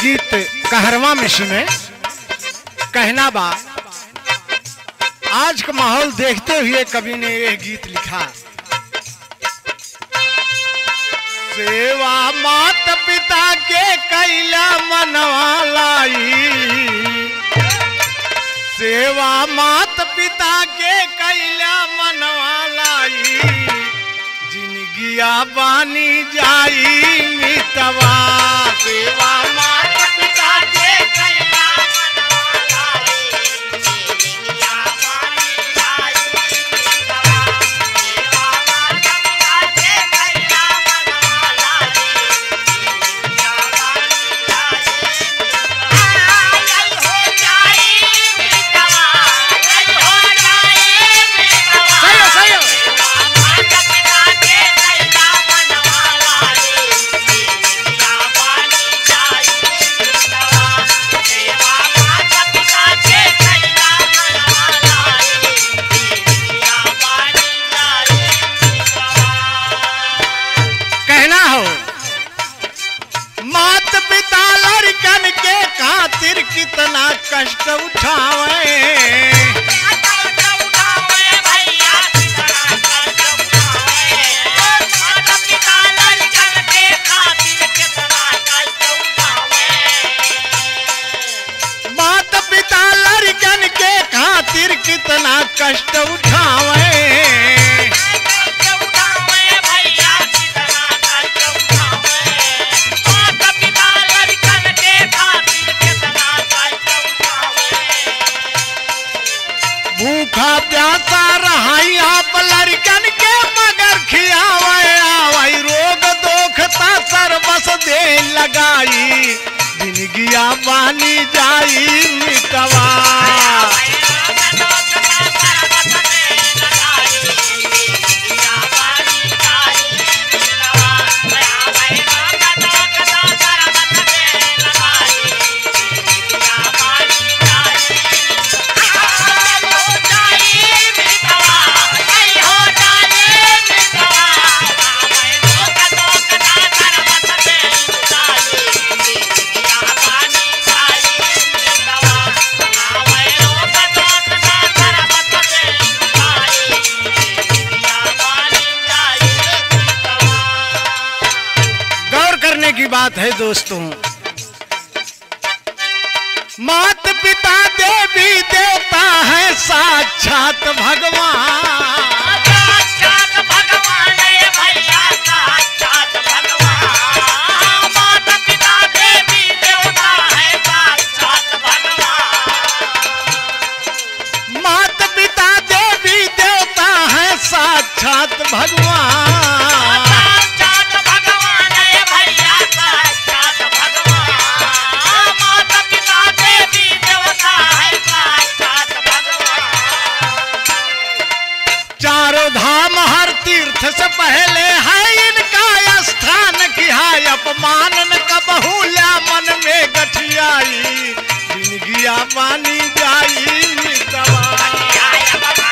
गीत कहरवा में सुने कहना बा आज का माहौल देखते हुए कवि ने यह गीत लिखा सेवा मात पिता के कैला मनवा लाई सेवा मात पिता के कैला मनवा लाई जिनगिया बानी जाई मितवा सेवा मात पिता के कैला मनवा लाई सही हो, सही हो। कहना हो मात पिता लड़कन के खातिर कितना कष्ट उठावे मात पिता लड़कन के खातिर कितना कष्ट उठावे भूखा प्यासा रहाई आप लड़कन के मगर खियावे आवई रोग दोखता सर्वस दे लगाई जिनगिया बानी जाई मिटवा गौर करने की बात है दोस्तों मात पिता देवी देवता है साक्षात भगवान मात पिता देवी देवता है साक्षात भगवान चारों धाम हर तीर्थ से पहले है इनका स्थान की है अपमान न कबहूला मन में गठियाई जिनगिया पानी जाई मितवा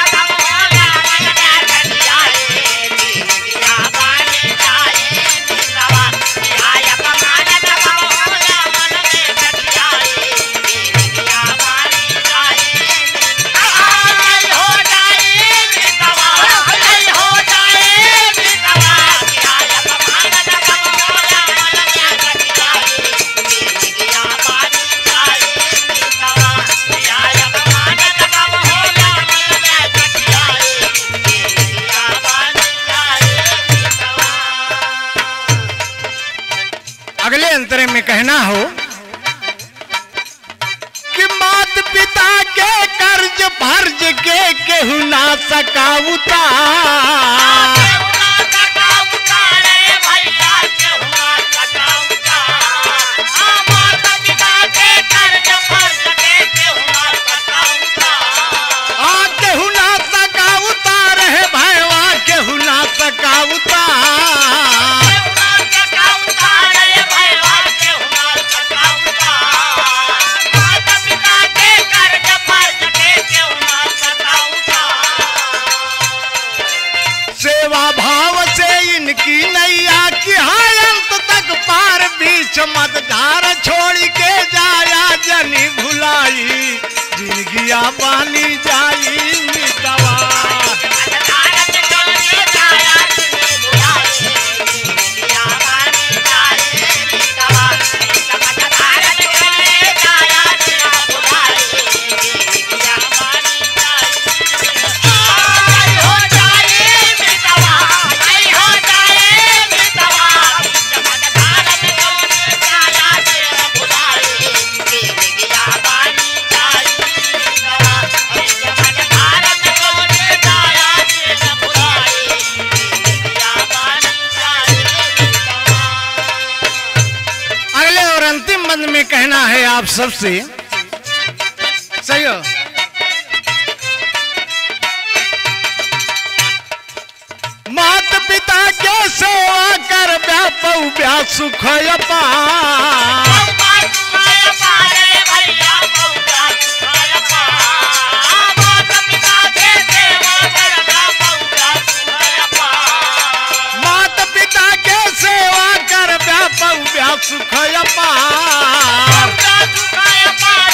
अगले अंतरे में कहना हो कि मात पिता के कर्ज फर्ज के केहू ना सका उतार आ केहू ना सका उतार है भैया केहू ना सका उतार सेवा भाव की नैया की हाय अंत तक पार बीच मत धार छोड़ जिंदगिया बानी जाई मितवा अगले और अंतिम बंद में कहना है आप सबसे सही हो मात पिता के सेवा कर व्यापौ व्या सुख अपार मात पिता के सेवा कर व्यापौ व्या सुख अपार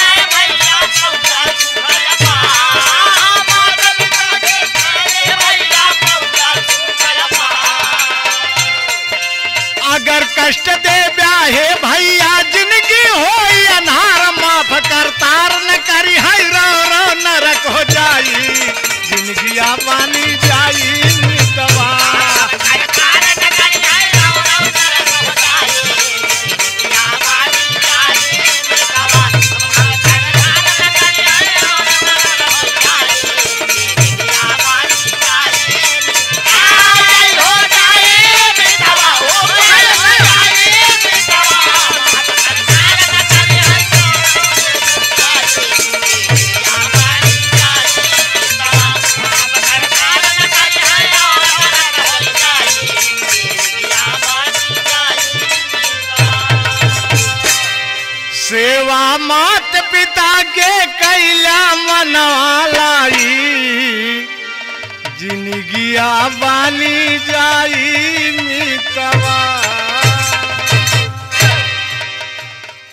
अगर कष्ट दे ब्याहे भैया जिंदगी हो अनार माफ कर तार न करी है रो रो नरक हो जाई जिंदगिया बानी जाई मितवा सेवा मात पिता के कैला मनवा लाई जिंदगिया बानी जाई मितवा